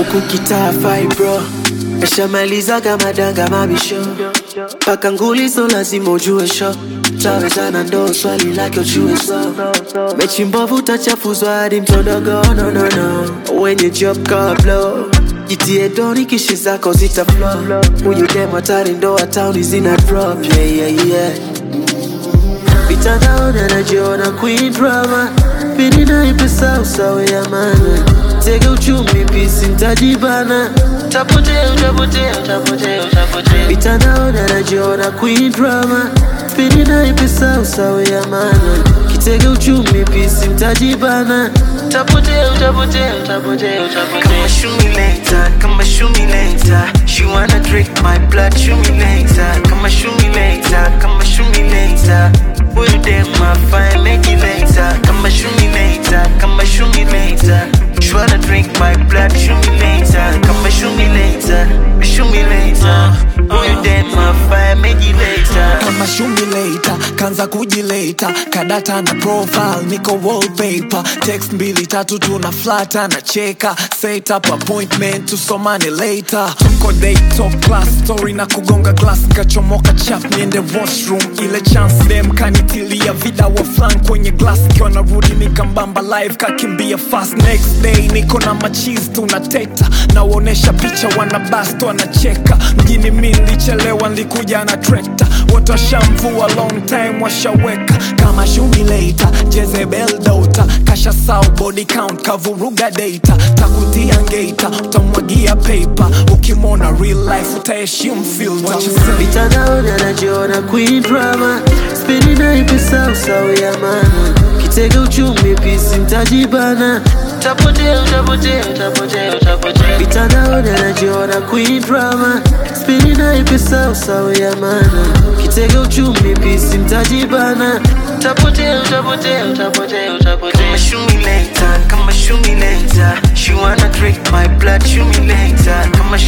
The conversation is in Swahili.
huku kitaa fibro Eshamalizaga madanga mabisho paka ngulizo lazima ujue sho tawezana ndo swali lake ujue so mechi mbovu utachafuzwa hadi mtodogo no, no, no. wenye job kablo jitie doni kishi zako zita flow huyu dem hatari ndo atauni zina drop yeah, yeah, yeah. mitandaoni anajiona queen drama pili naipesa usawe ya mana tege uchumi pisi ntajibana tapotea utapotea utapotea utapotea mitandaoni anajiona queen drama pili naipesa usawe ya mana kitege uchumi pisi ntajibana tapotea utapotea utapotea utapotea Kama shoot me later, kama shoot me later. She wanna drink my blood, shoot me later. Kama shoot me later, kama shoot me later. Will you dare my fire, make it later. Kama shoot me later, kama shoot me later. She wanna drink my blood, shoot me later. Kama shoot me later, shoot me later. Will you dare my fire, make it later. kama shumileta kanza kujileta kadata na profile niko wallpaper text mbili tatu tuna flata na cheka set up appointment tusomane later tuko day top class story na kugonga glass kachomoka chap niende washroom ile chance dem kanitilia vida wa flan kwenye glass kiwa narudi nikambamba live kakimbia fast next day niko na machizi tunateta nawaonesha picha wanabast wanacheka mjini mi nilichelewa nilikuja na trekta wote washamvua long time washaweka kama shumileta jezebel dota kasha sau body count kavuruga data takutia ngeta utamwagia paper ukimwona real life utaheshimu filter What you say? mitandaoni anajiona queen drama spini naipesa usawe ya mana kitege uchumi pisi ntajibana tapotea utapotea utapotea utapotea mitandaoni anajiona queen drama spini naipesa usawe ya mana kitege uchumi pisi ntajibana tapotea utapotea utapotea utapotea Kama shoot me later, kama shoot me later. She wanna drink my blood, shoot me later. Kama